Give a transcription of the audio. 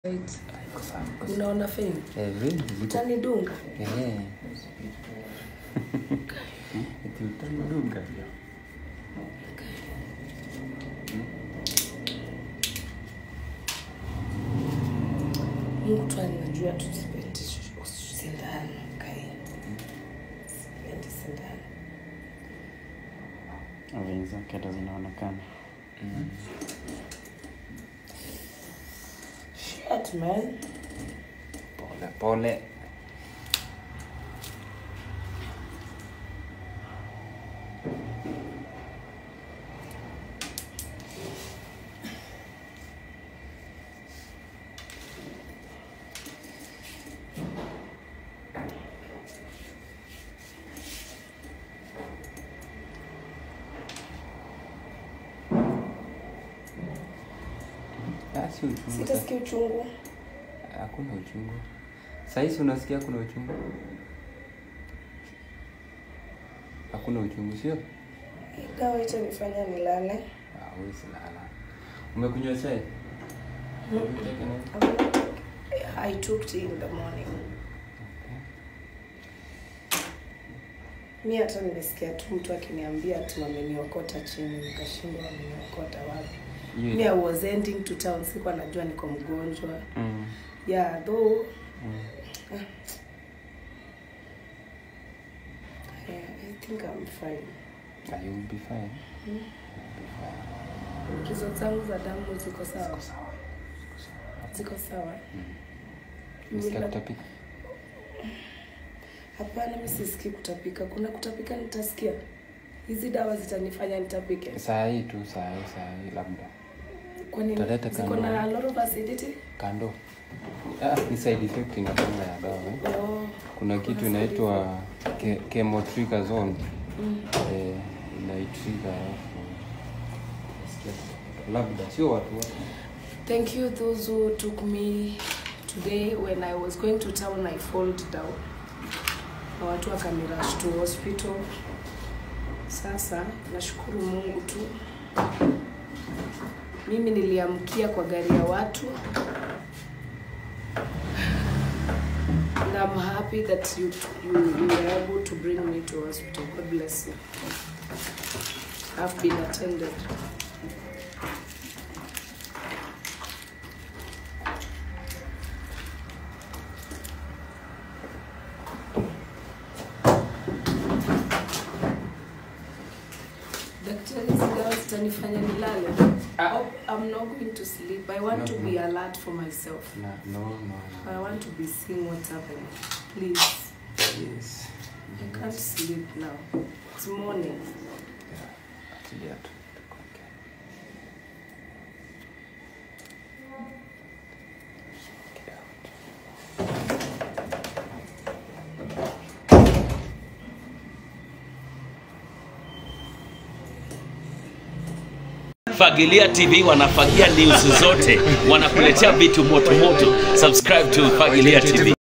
Right. Iko sawa, iko sawa. Unaona feni? Eh, very ziko. Utanidunga? Eh. Eti utanidunga. Mungu tu anajua tusipendi sindano. Kai. Sipendi sindano. Veins zake hata zinaonekana. Shit, man. Pole pole. Ah, si uchungu. Sitasikia uchungu. Hakuna uchungu. Sahisi unasikia kuna uchungu? Hakuna uchungu, sio? Hii Dawa itanifanya nilale. Ah, wewe silala. Umekunywa chai? I'm not- I took tea in the morning. Mi hata nimesikia tu mtu akiniambia ati wameniokota chini, nikashindwa wameniokota wapi. Hiyo- Mi I was ending to town, sikuwa najua niko mgonjwa. Mm. Yeah, though Mm. yeah, I think I'm fine. Ah, you will be fine. You will be fine. Hizo zangu za damu ziko sawa, Ziko sawa. Ziko sawa. ziko sawa. Unasikia Mila- kutapika? Hapana, mi sisikii kutapika. Kuna kutapika nitasikia. Hizi dawa zitanifanya nitapike. Saa hii tu, saa hii, saa hii labda. Kwani Utaleta ziko kando. na a lot of acidity? Kando. Ah, ni side effect inakwanga ya dawa. Eh? Oh, Kuna kitu side inaitwa ke- chemotrizone. Mm. Eh, inaitrigger alafu nasikia kutapika. labda sio watu wote. Thank you those who took me today when I was going to town I fall down. Na watu wakanirush to hospital. Sasa nashukuru Mungu tu. Mimi niliamkia kwa gari ya watu. And I'm happy that you, you, you were able to bring me to hospital. God bless you. I've been attended. Daktari, hizi dawa zitanifanya nilale. Ah. Oh, I'm not going to sleep. I want No, to no. be alert for myself. Na, no, no, I no. want to be seeing what's happening. Please. Yes. I can't sleep now. It's morning. Yeah. Achilia tu. tukuweke. Get out. Fagilia TV wanafagia news zote, wanakuletea vitu moto moto. Subscribe to Fagilia TV.